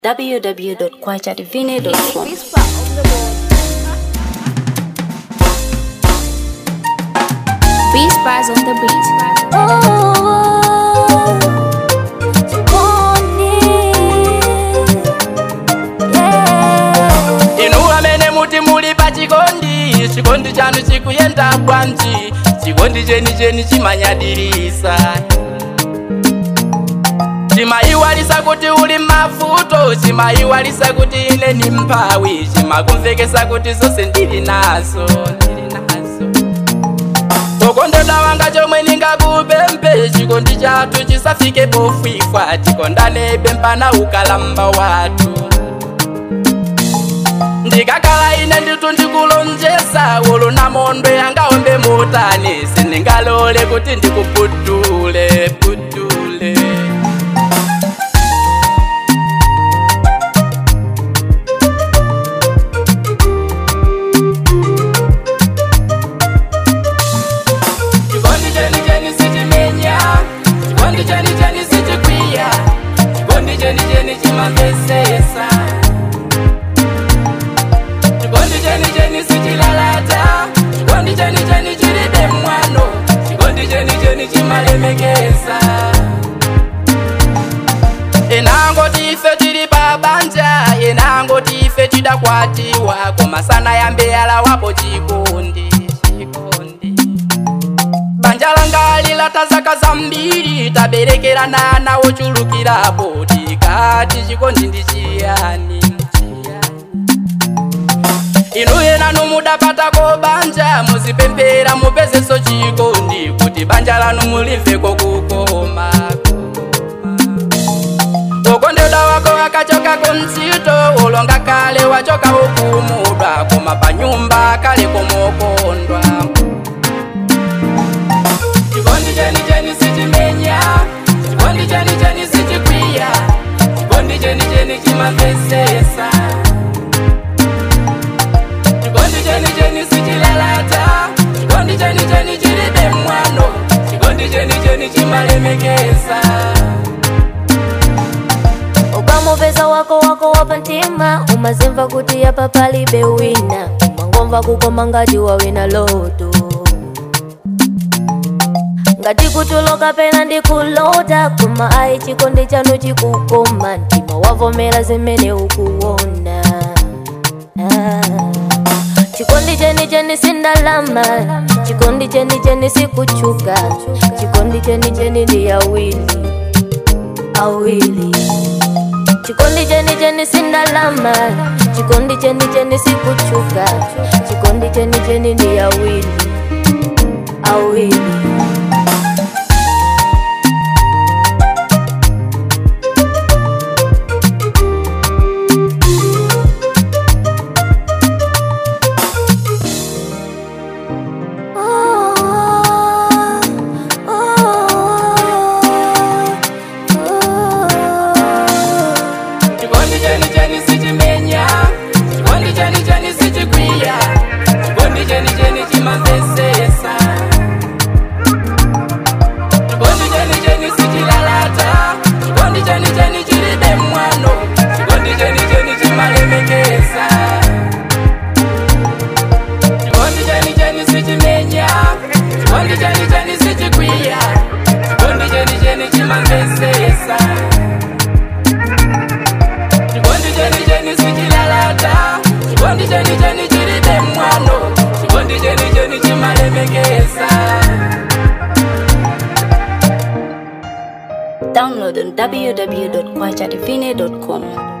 www.kwachadivine.com. Beast Bars on the beat. inu amene muti muli pa chikondi chikondi chanu chikuyenda bwanji chikondi chenicheni chimanyadirisa chimayiwalisa kuti uli mavuto chimayiwalisa kuti ine ni mphawi chimakumvekesa kuti zonse ndili nazo ndili nazo ukondedwa wanga chomwe ningakupempe chikondi chathu chisafike pofwifwa tikondanebe mpana ukalamba wathu ndikakhala ine nditu ndikulonjesa ulo namondwe angaombe mutani sindingalole kuti ndikuputule putule chikondi cheni cheni sichimenya chikondi cheni cheni sichikwiya chikondi cheni cheni chimamvesesa chikondi cheni cheni sichilalata chikondi cheni cheni chilibe mwano chikondi cheni cheni chimalemekeza inangoti ife tili pabanja inangoti ife tidakwatiwa koma sana yambe yalawapo chikondi chikondi banja langa lilata zaka zambiri taberekerana nawo chulukirapo tikati chikondi ndi chiyani chiyani inu yenanu mudapatako banja muzipempera mupezeso chikondi kuti banja lanu mulimveko kukoma ukondedwa wako akachoka kumtsito ulonga kale wachoka ukumudwa koma panyumba kale komokondwa chikondi cheni cheni sichimenya chikondi cheni cheni sichikwiya chikondi cheni cheni chimamvesesa chikondi cheni cheni sichilalata chikondi cheni cheni chilibe mwano chikondi cheni cheni chimalemekeza ukamupeza wako wako wapantima umazimva kuti apa palibe wina umangomva kukoma ngati wawina loto ngati kutuloka pena ndikulota koma ayi chikondi chanu chikukoma mtima wavomera zimene ukuona ah. chikondi cheni cheni sindalama chikondi cheni cheni sikuchuka chikondi cheni cheni ndi awili awili chikondi cheni cheni sindalama chikondi cheni cheni sikuchuka chikondi cheni cheni ndi awili awili chikondi cheni cheni sichimenya chikondi cheni cheni sichikwiya chikondi cheni cheni chimamvesesa chikondi cheni cheni sichilalata chikondi cheni cheni chilibe mwano chikondi cheni cheni chimalemekeza chikondi cheni cheni sichimenya chikondi cheni cheni sichikwiya chikondi cheni cheni chimamvesesa chikondi cheni cheni sichilalata chikondi cheni cheni chilibe mwano chikondi cheni cheni chimalemekeza Download on www.kwachadivine.com.